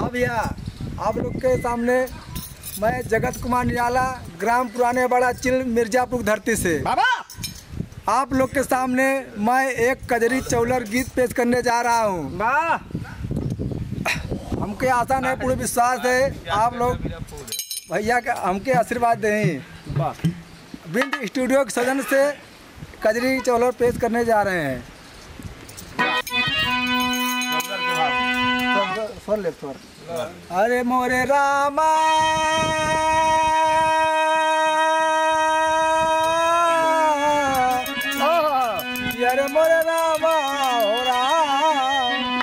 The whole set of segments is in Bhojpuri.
हाँ भैया आप लोग के सामने मैं जगत कुमार निराला ग्राम पुराने बड़ा चिल मिर्जापुर धरती से बाबा आप लोग के सामने मैं एक कजरी चौलर गीत पेश करने जा रहा हूँ वाह हमके आशा नहीं पूरे विश्वास है आप लोग भैया के हमके आशीर्वाद दें वाह बिंद स्टूडियो के सदन से कजरी चौलर पेश करने जा रहे हैं स्वर- स्वर ले स्वर अरे मोरे रामा अरे मोरे रामा हो राम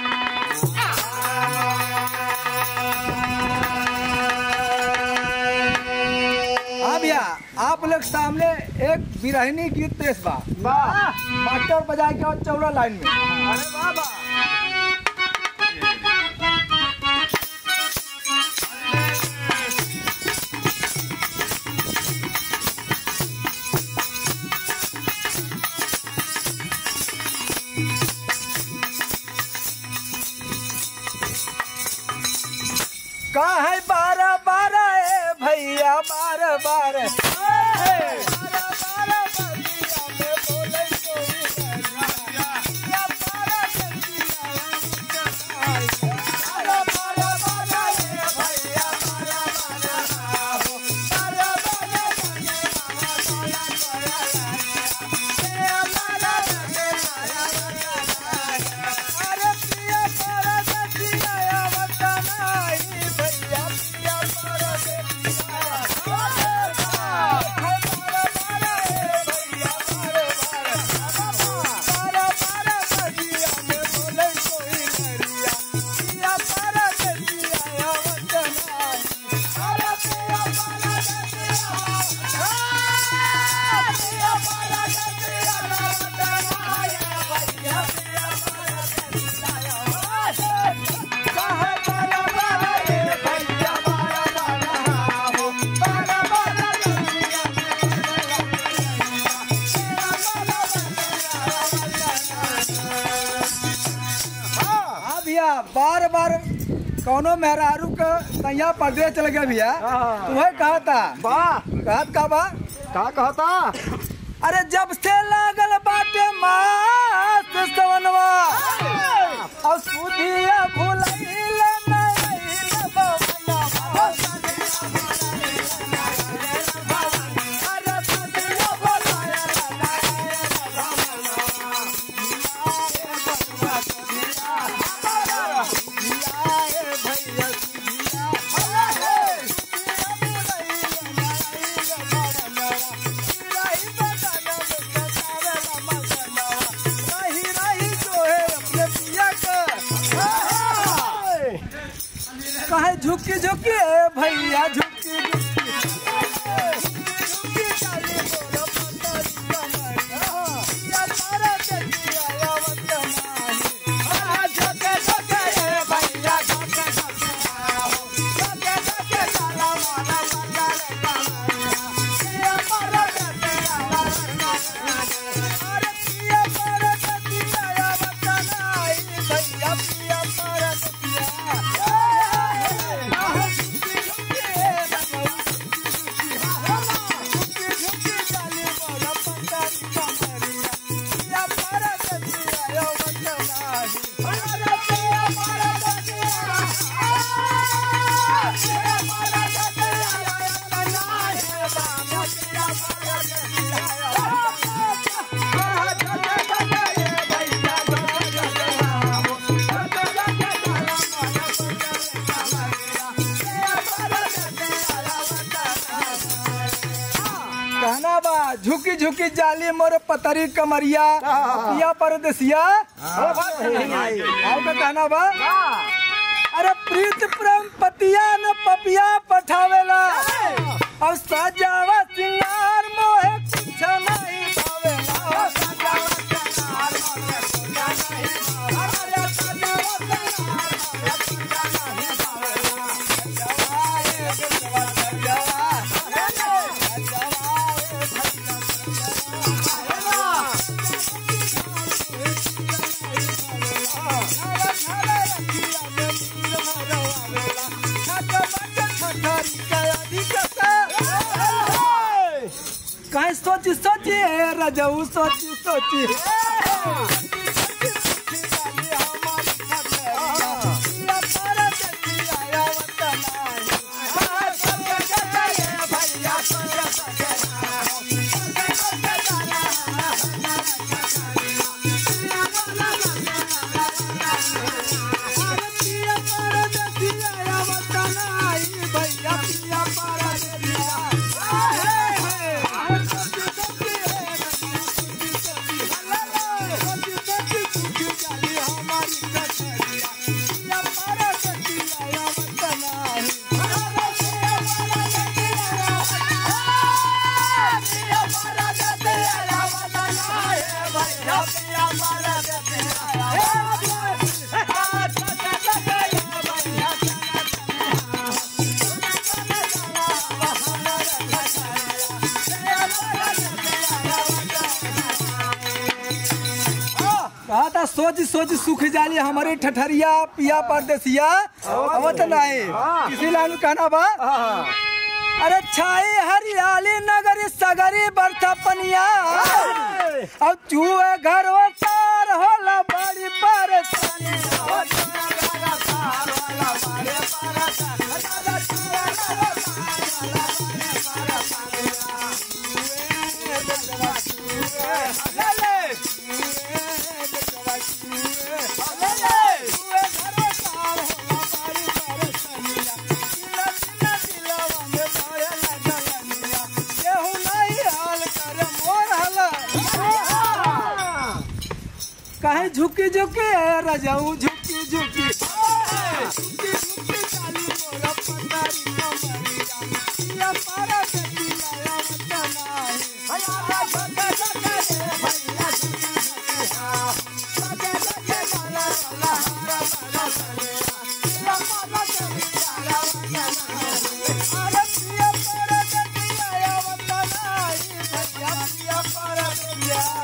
हाँ भैया आप लोग सामने एक बिरहनी गीत पेश बा वाह मास्टर बजा के और चौड़ा लाइन में अरे वाह वाह का है बारह बारह ए भैया बारह बारह हाँ भैया बार बार कौनो मेहरारू का तैया परदेश चल गया भैया हाँ। तुम्हें कहा था वाह कहत का बा का कहता अरे जब से लागल बाटे मास सवनवा और सुधिया भुलैल नैल बवनवा। अरे सुधिया भुलैल कहे झुकी झुकी ए भैया झुकी झुकी कहना बा झुकी झुकी जाली मोर पतरी कमरिया पिया परदेसिया आओ का कहना बा अरे प्रीत प्रेम पतिया न पपिया पठावेला और सजावा सिंगार मोहे कुछ नहीं भावेला रजऊ सोची सोची कहा था सोच सोच सुख जाली हमारी ठठरिया पिया परदेसिया अवत नहीं किसी लानु कहना बा अरे छाई हरियाली नगरी सगरी बरथा पनिया अब चूहे घर तार होला बड़ी परेशानी केहू नहीं हाल कर मोर हला कहे झुकी झुकी है रजाऊ झुकी झुकी झुकी झुकी काली मोरा पतारी कमरिया पिया पारा से पिलाया मत नाही अरे पिया पारा से पिलाया मत नाही भैया पिया पारा से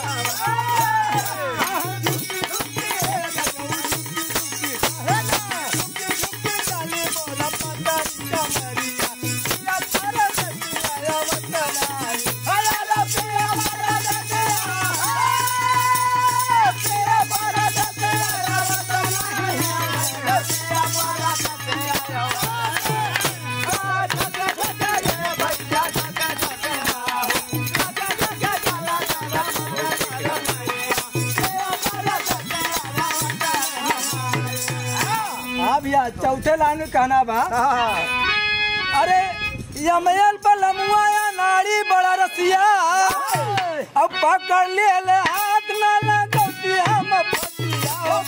हाँ भैया चौथे लाइन में कहना बा अरे यमयल बलमुआ या नाड़ी बड़ा रसिया अब पकड़ ले ले हाथ न लगौती हम फसिया हो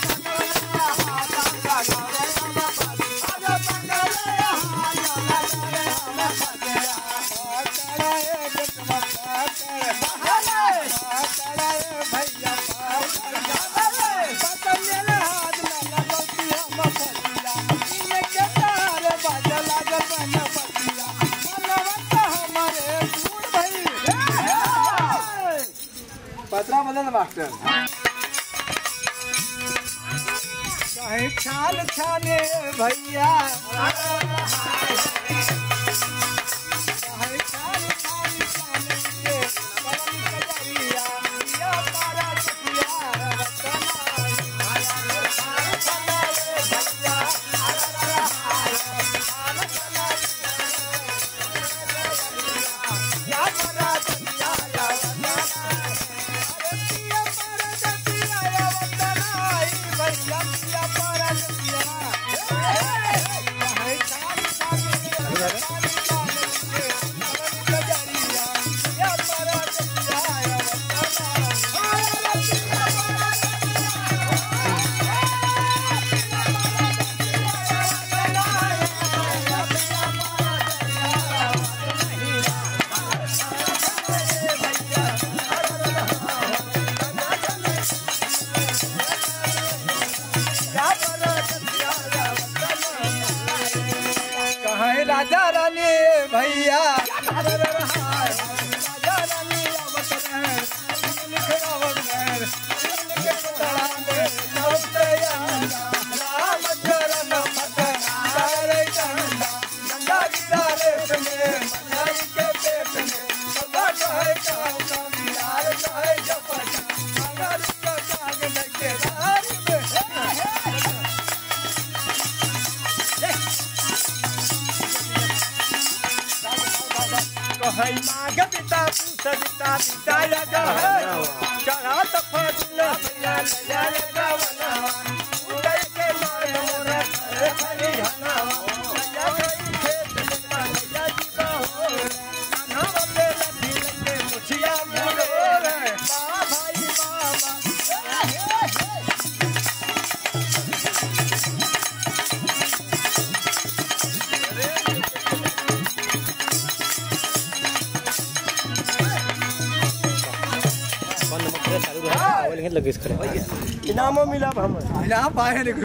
पतरा बदल मास्टर चाहे छाल छाने भैया चाहे छाल छाल छाने ये परम कजरिया या पारा सखिया कहाँ राजा रानी भैया राजा रानी आवत रहन, लिख आवत रहन, लिख तड़ा में लौटे आंदा, राम चरण मत तारे चंदा, गंगा किनारे में, मनाई के पेट में, सदा कहे काम काम यार कहे माग पिता पूस पिता पिता जगह चढ़ा तो फूल भैया लया गवनवा उदय के मान मोरा खरे खरे हनावा लया गई खेत में लया जीवा हो कान्हा बल्ले लठी लगे मुछिया मुड़े बा भाई बाबा फोन नंबर चालू रहा मोबाइल लगेच खड़े इनामो मिला हमें इनाम पाए